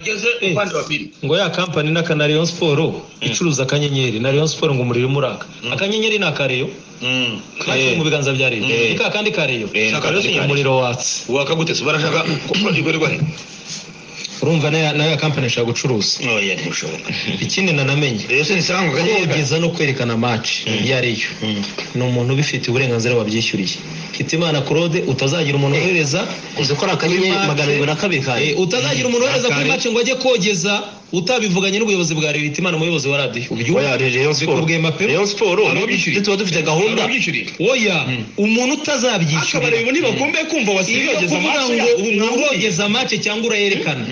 ugeze upande wa pili ngo ya kampani na na Rayon Sport icuruza akanyenyeri na Rayon Sport ngo umuriro umuraka akanyenyeri ni akareyo kari mu biganza bya leta Eh. ni ka kandi kareyo Eh, ni kareyo akandi ni kareyo. umuriro watse wakagutse barashaka kuko ikorerwa he urumva nayo nayo ya kampani ishaka gucuruza oya ntibishoboka ikindi nanamenye rero se nisanga akanyenyeri kugeza no kwerekana match iyo ari yo ni umuntu ubifitiye uburenganzira wabyishyuriye hitimana claude utazagira umuntu wohereza uzi ko ari akanyenyeri Kuri magana abiri na kabiri Eh, kawe utazagira umuntu wohereza kuri Kare. match ngo ajye kogeza utabivuganye n'ubuyobozi bwa leta hitimana umuyobozi wa radiyo oya Rayon Sport bikubwiye mapema Rayon Sport Ababyishyuriye. tuba dufite gahunda ababyishyuriye oya akabari umuntu utazabyishyurira ubu ntibakumbe kumva iyo wasigageza kuvuga amaso ngo yabo ubu mwambuye urogeza match cyangwa urayerekana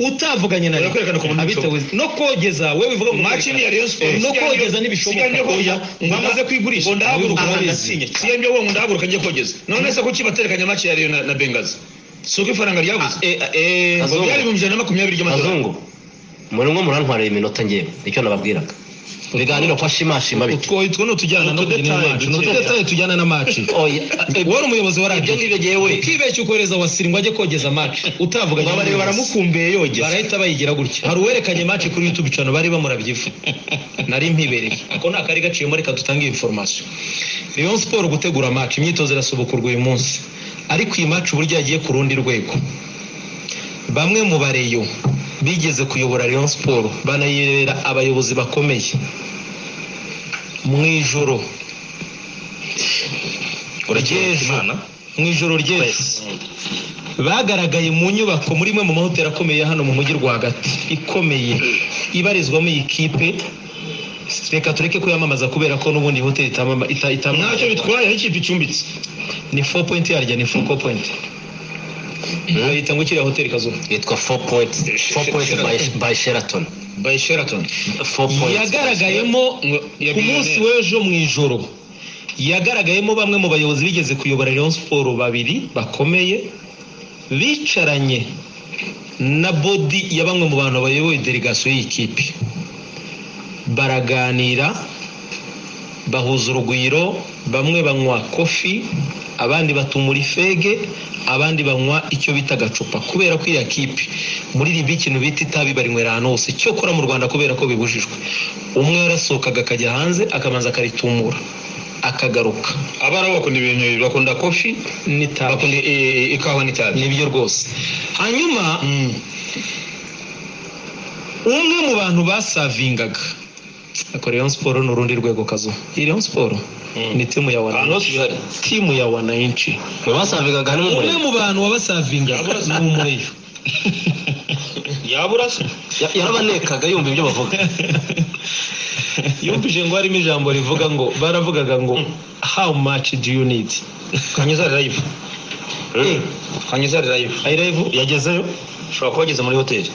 utavuganye na Urakwerekana ku muntu abitewe no kogeza we bivuga ngo match ni ya Rayon Sport no kogeza siganjye n'ibishoboka ho oya mwamaze kwigurisha ngo ndahaguruka Aha, ndabizi. ndasinye siganjye wo ngo ndahaguruka njye kogeza none se kuki baterekanye match ya Rayon na- na Bengazi si uko ifaranga ryabuze Eh, eh, ngo byari Kazungu ibihumbi ijana na makumyabiri by'amadolari Kazungu muri mwe murantwariye iminota ngewe nicyo nababwiraga ibiganiro kwa shimashima bike utwo utwo ni utujyana no kugena Utudetaye, match ni utudetaye. utudetaye tujyana na match oya eh, wowe umuyobozi wa ibyo radiyo ngibyo ngewe ukibeshya ukohereza wasiri ngo ajye kogeza match utavuganye ngo abareba n'ubuyobozi. baramukumbuye yogeza barahita bayigira gutya hari uwerekanye match kuri youtube channel bari bamurabyifu nari mpibereye ako ni akari gaciyemo reka dutange iyi information Rayon Sport gutegura match imyitozo irasubukurwa uyu munsi ariko iyi match uburyo yagiye ku rundi rwego bamwe mu bareyo bigeze kuyobora Rayon Sport banayibera abayobozi bakomeye mu ijoro ry'ejo mu ijoro ry'ejo bagaragaye mu nyubako muri imwe mu mahoteli akomeye hano mu mujyi rwagati ikomeye ibarizwamo iyi kipe reka tureke kuyamamaza kubera ko n'ubundi iyi hoteli itamama- ita- ntacyo itamamaza bitwaye aho ikipe icumbitse ni fo pointi yarya ni fo pointi bayita ngo ikiriya hoteli kazuba yitwa 4 points 4 points by, by Sheraton by Sheraton 4 points yagaragayemo Ngo ku yabwiwe munsi neza. w'ejo mu ijoro yagaragayemo bamwe mu bayobozi bigeze kuyobora Rayon Sport babiri bakomeye bicaranye na bodi ya bamwe mu bantu bayoboye delegasiyo y'ikipe baraganira bahuza urugwiro bamwe banywa kofi abandi batumura ifege abandi banywa icyo bita agacupa kubera ko iriya kipe muri ribi ikintu bita itabi barinywera ahantu hose cyokora mu rwanda kubera ko bibujijwe umwe yarasohokaga akajya hanze akabanza akaritumura akagaruka abari bakunda ibintu bakunda kofi n'itabi bakunda eh, eh, ikawa n'itabi nibyo rwose hanyuma umwe mu bantu basavingaga ariko Rayon Sport ni urundi rwego kazu iyi Rayon Sport ni timu ya ahantu hose wananchi bihari timu ya wananchi mwe basabigaga ni mu umwe murenge mu bantu wabasavingaga ni umureyo yabura se Ya- yarabanekaga yumva ibyo bavuga yumvije ngo harimo ijambo rivuga ngo baravugaga ngo how much do you need kanyuzari live kanyuzari live ayirevu yagezeyo ushobora kuhageza muri hoteli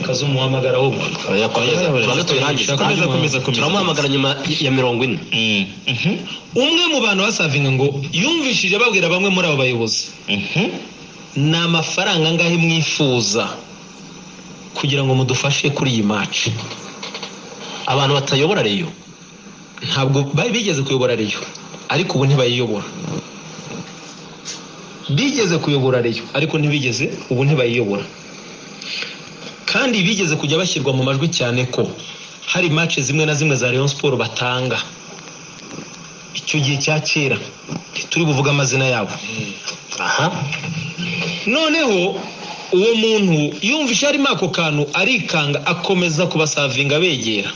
kazu muhamagara ahubwo oya komeza tubanze tubirangize Komeza, komeza, komeza. turamuhamagara nyuma ya mirongo ine umwe mu bantu basavinga ngo yumvishije babwira bamwe muri abo bayobozi ni amafaranga angahe mwifuza kugira ngo mudufashe kuri iyi maci abantu batayobora reyo ntabwo bari bigeze kuyobora reyo ariko ubu ntibayiyobora bigeze kuyobora reyo ariko ntibigeze ubu ntibayiyobora kandi bigeze kujya bashyirwa mu majwi cyane ko hari mace zimwe na zimwe za Rayon Sport batanga icyo gihe cya kera ntituri buvuge amazina yabo aha noneho uwo muntu yumvise harimo ako kantu arikanga akomeza kubasavinga abegera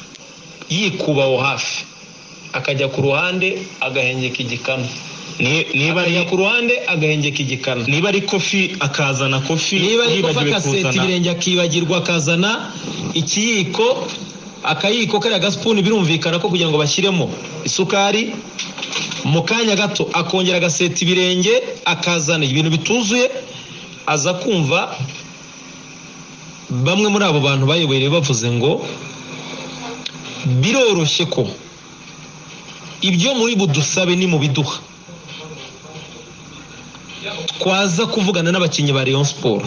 yikuba aho hafi akajya ku ruhande agahengeka igikanu niba akajya ku ruhande agahengeka igikanu niba ari kofi akazana kofi niba ari kuva yibagiwe agaseta kuzana ibirenge akibagirwa akazana ikiyiko akayiko kariya gasipuni birumvikana ko kugira ngo bashyiremo isukari mu kanya gato akongera agaseta ibirenge akazana ibintu bituzuye aza kumva bamwe muri abo bantu bayobereye bavuze ngo biroroshye ko ibyo muri budusabe ni mu biduha twaza kuvugana n'abakinnyi ba Rayon Sport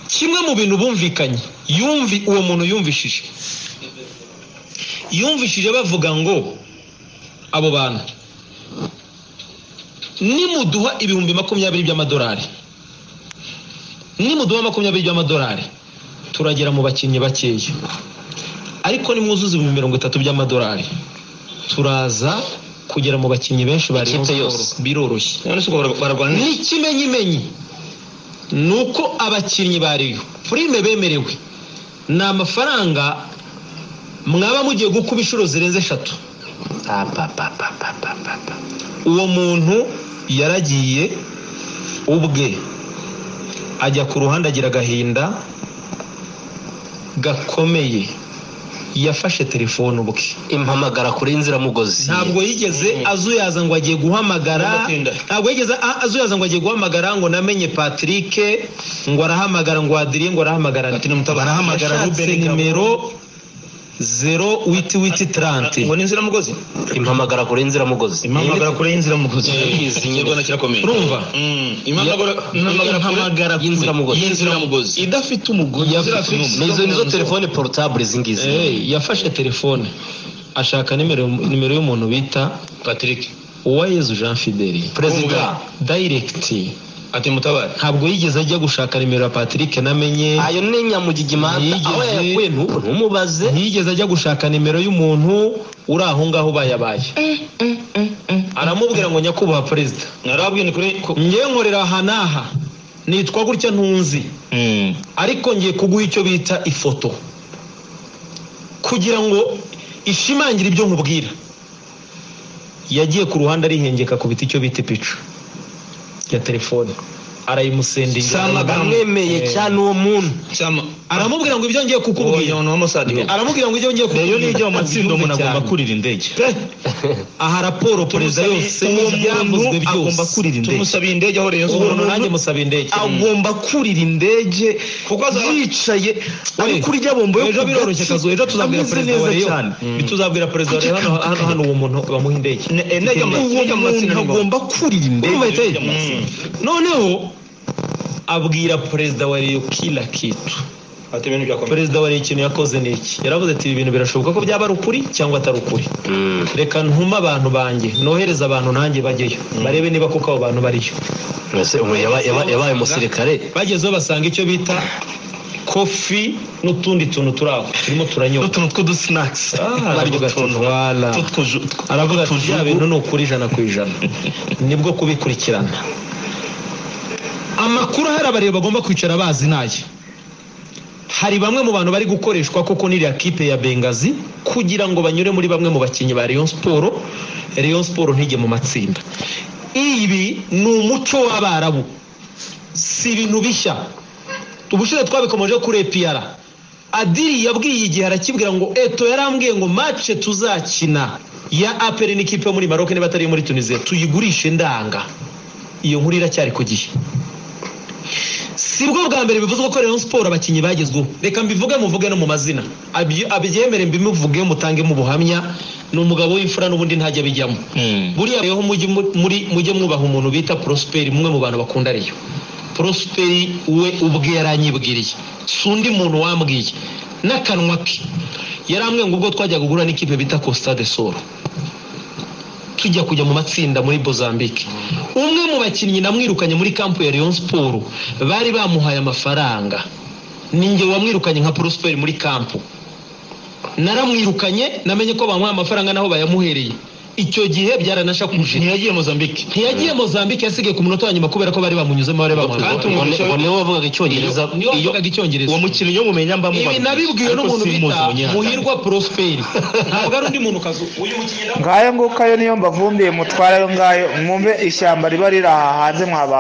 kimwe mu bintu bumvikanye yumvi uwo muntu yumvishije yumvishije bavuga ngo abo bantu nimuduha ibihumbi makumyabiri by'amadolari nimuduha makumyabiri by'amadolari turagera mu bakinnyi bakeya ariko nimwuzuza ibihumbi mirongo itatu by'amadolari turaza kugera mu bakinnyi benshi ba Rayon Ikipe Sports. yose. biroroshye none se ubwo bara- bararwana ni ikimenyimenyi ni uko abakinnyi ba Rayon prime bemerewe ni amafaranga mwaba mugiye gukuba inshuro zirenze eshatu Pa, pa, pa, pa, pa, pa, pa, pa. uwo muntu yaragiye ubwe ajya ku ruhande agira agahinda gakomeye yafashe telefone ubwe impamagara kuri inziramugozi ntabwo yigeze azuyaza ngo agiye guhamagara Bigatinda. ntabwo yigeze a- azuyaza ngo agiye guhamagara ngo namenye Patrick ngo arahamagara ngo adiriye ngo arahamagara Ati, nimutabaze. barahamagara Yashatse Ruben nimero zero witi witi tarante ngo ni inziramugozi impamagara kure inziramugozi impamagara kure y'inziramugozi ikigo na kirakomeye urumva Mm, impamagara- impamagara impamagara kure y'inziramugozi. y'inziramugozi idafite umugozi Ni izo nizo telefone porotable izingizi Hey, yafashe telefone ashaka nimero nimero y'umuntu bita patrick uwayezu jean fideli perezida dayiregiti ati mutabare ntabwo yigeze ajya gushaka nimero ya patrick namenye ayo ni nyamugigimanda Yigeze- aho yayakuye ntu- ntumubaze ntiyigeze ajya gushaka nimero y'umuntu uri aho ngaho bayabaye aramubwira ngo nyakubahwa perezida narabwiye ni kure ko- ngewe nkorera aha n'aha nitwa gutya ntunzi ariko ngiye kuguha icyo bita ifoto kugira ngo ishimangire ibyo nkubwira yagiye ku ruhande arihengeka ku biti icyo bita ipicu ya telefone Si arayimusendinga amagambo. amwemeye cyane uwo muntu cyama aramubwira ngo ibyo ngiye kukubwira uwo ni uwamusadika aramubwira ngo ibyo ngiye rero nijya mu matsinda umuntu agomba kuri kurira indege aha raporo perezida Tumusabe- yose uwo muntu n'ibyavuzwe byose agomba kurira indege tumusabiye indege aho Rayon Sports- umuntu nanjye musaba indege agomba kurira indege Kuko azaba- yicaye ari Oye, kuri rya bombo yo ejo ku biroroshye gatsi, kazu ejo tuzabwira ameze perezida neza wa Rayon cyane tuzabwira perezida wa Rayon hano hano hano uwo muntu bamuha indege Ne- eh, ndege mu- uwo ndege mu matsinda muntu ni ngombwa. agomba kurira Urumva indege ite? noneho abwira perezida wa Rayon kila kitu ati ibintu byakomeye perezida wa Rayon ikintu yakoze ni iki yaravuze ati ibi bintu birashoboka ko byaba ari ukuri cyangwa atari ukuri reka ntume abantu banjye nohereze abantu nanjye bajyeyo barebe niba koko abo bantu bariyo Mbese ubu yaba- yaba- yabaye umusirikare bagezeho basanga icyo bita kofi n'utundi tuntu turi aho turimo turanyota utuntu tw'udusinakisi aravuga ati "Voilà." aravuga ati bya bintu ni ukuri ijana ku ijana nibwo kubikurikirana amakuru ahari abareba bagomba kwicara bazi naye hari bamwe mu bantu bari gukoreshwa koko n'iriya kipe ya bengazi kugira ngo banyure muri bamwe mu bakinnyi ba Rayon Sport Rayon Sport ntijye mu matsinda ibi ni umuco w'abarabu si ibintu bishya ubushize twabikomeje kuri EPR Adiri yabwiye igihe arakibwira ngo eto yarambwiye ngo match tuzakina ya APR n'ikipe yo muri Maroc niba atari iyo muri Tunisia tuyigurishe ndanga iyo nkuru iracyari ku gihe si bwo bwa mbere bivuzwe ko Rayon Sport abakinnyi bagezweho reka mbivuge muvuge no mu mazina Abyi- abyemere mbimuvuge mutangemo ubuhamya ni umugabo w'imfura n'ubundi ntajya abijyamo buriya rero mujye mu- muri mujye mwubaha umuntu bita Prosper mwe mu bantu bakunda Rayon Prosper we ubwe yaranyibwiriye si undi muntu wambwiye n'akanwa ke yarambwiye ngo ubwo twajyaga guhura n'ikipe bita Costa de Sol tujya kujya mu matsinda muri Mozambique umwe mu bakinnyi namwirukanye muri kampu ya Rayon Sport bari bamuhaye amafaranga ninjye wamwirukanye nka Prosper muri kampu naramwirukanye namenye ko bamuhaye amafaranga naho bayamuhereye icyo gihe byaranashakuje ntiyagiye mozambique ntiyagiye mozambique yasigaye ku munota wa nyuma kubera ko bari bamunyuzemo bari bamuhaye Kandi Ngo amafaranga. ni- ngo niwe wavugaga icyongereza niyo iyo wavugaga icyongereza uwo mukinnyi yo mumenya mba ibi nabibwiwe n'umuntu bita muhirwa prosperi ntabwo ari undi muntu kazu uyu mukinnyi ngayo ngukayo niyo mbavumbiye mutwara ayo ngayo mwumve ishyamba riba riri aha hanze mwaba